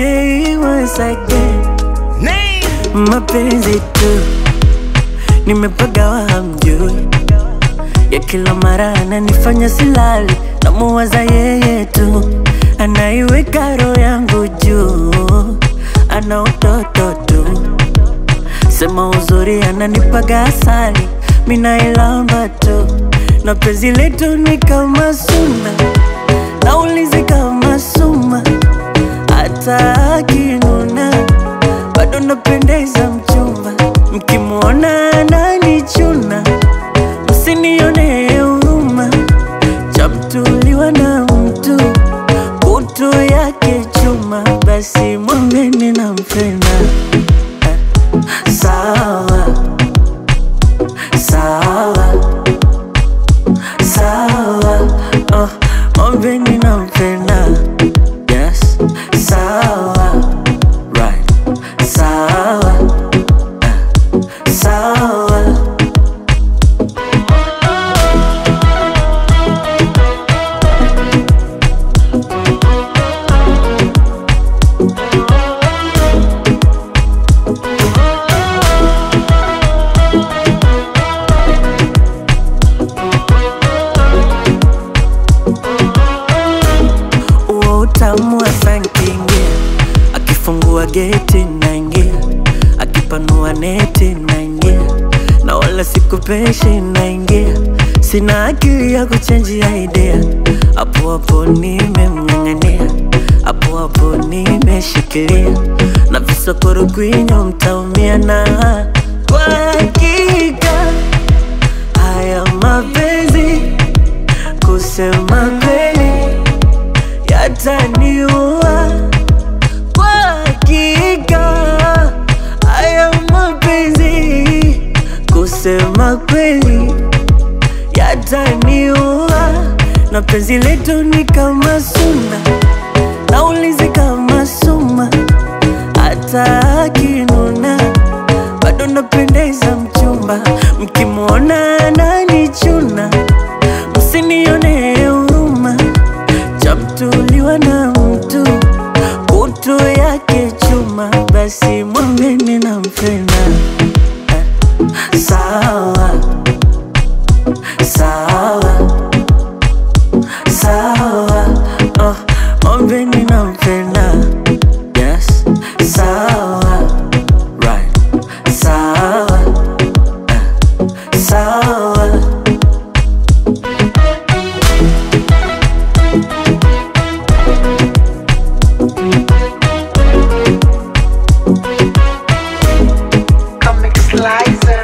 J once again. Mapenzi tu nimepagawa, hamjui ya kila mara ananifanya silali, namuwaza yeye tu, anaiweka roho yangu juu, ana utoto tu, sema uzuri ananipaga asali, minailamba tu, na penzi letu ni kama suna, naulizi kama suma, hata akinuna bado napendeza mchumba, mkimwona ananichuna msinione huruma, chamtuliwa na mtu kutu yake chuma, basi mwambeni nampenda. Eh, Sawa sawa sawa, oh, mwambeni nampenda. Yes, sawa right, sawa eh, sawa. Uo utamu wa sankingia, akifungua geti naingia, akipanua neti naingia, na wala sikupeshi naingia, sina akili ya kuchenjia idea, hapo hapo nimemng'ang'ania, hapo hapo nimeshikilia, na visokoro kwinyo mtaumia, na kwa hakika haya mapenzi kusema kweli yataniua kwa hakika. Haya mapenzi kusema kweli yataniua, na penzi letu ni kama suna, naulizi kama suma, hata akinuna bado napendeza mchumba, mkimwona ananichuna msinione huruma, chamtuliwa na mtu kutu yake chuma, basi mwambeni nampenda. Eh, Sawa sawa sawa, oh, mwambeni nampenda. Yes, sawa right, sawa eh, sawa. Comic Slicer.